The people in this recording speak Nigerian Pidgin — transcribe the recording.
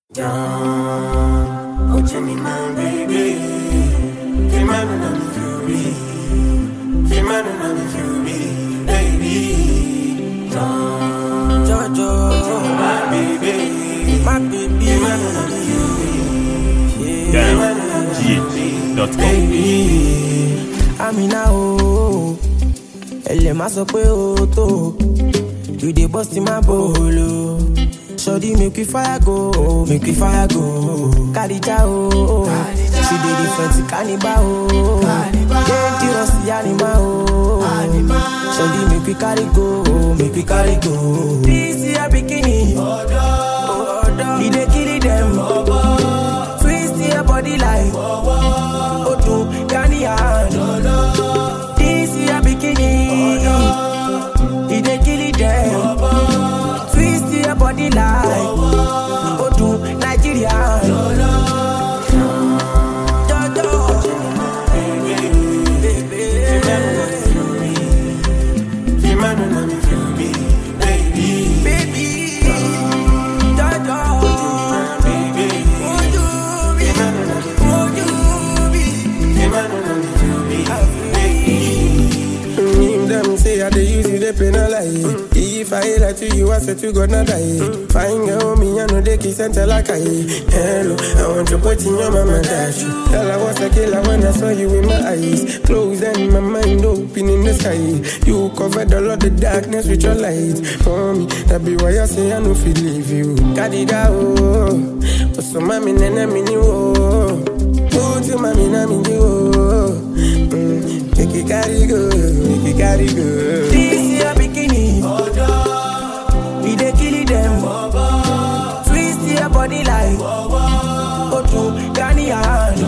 Down, oh Jenny, my baby. Feel my run on the fury. Feel my run on the fury, baby. Down, Jojo, my baby. my baby, Feel my run on the fury. down.com. Baby, Amina o. Ẹlẹ̀ máa sọ pé o tó. You dey burst in my bolo. Sọ́dí make we fire go, make we fire go. Kàdíjà o. She dey different kaniba o. Dangerous yanima o. Sọ́dí make we carry go, make we carry go. This year bikini. E dey kill dem. Twist your body like. Odun Ghanian. This your bikini. He dey kill it them. Twist your body like Odun Nigerian. Jojo. feel my run on the fury, baby. Baby. Jojo. Baby, Would you be? feel my run on the Would you be? feel my run on the fury, baby. Him them say I dey use you, they penalize. If I lie to you, I said to God not die. Fine girl, me I know they kiss and tell like I. Hello, I want to put in your mama dash. Tell I was a killer when I saw you in my eyes. Closed and my mind open in the sky. You covered all of the darkness with your light. For me, that be why I say I no feel leave you. Kadida oh, oh so mami nene mini oh. Oh, to mami na mini oh. Mm, make it carry go, make it carry go. This your bikini. We dey kill them. Twist your body like Odun Ghanian.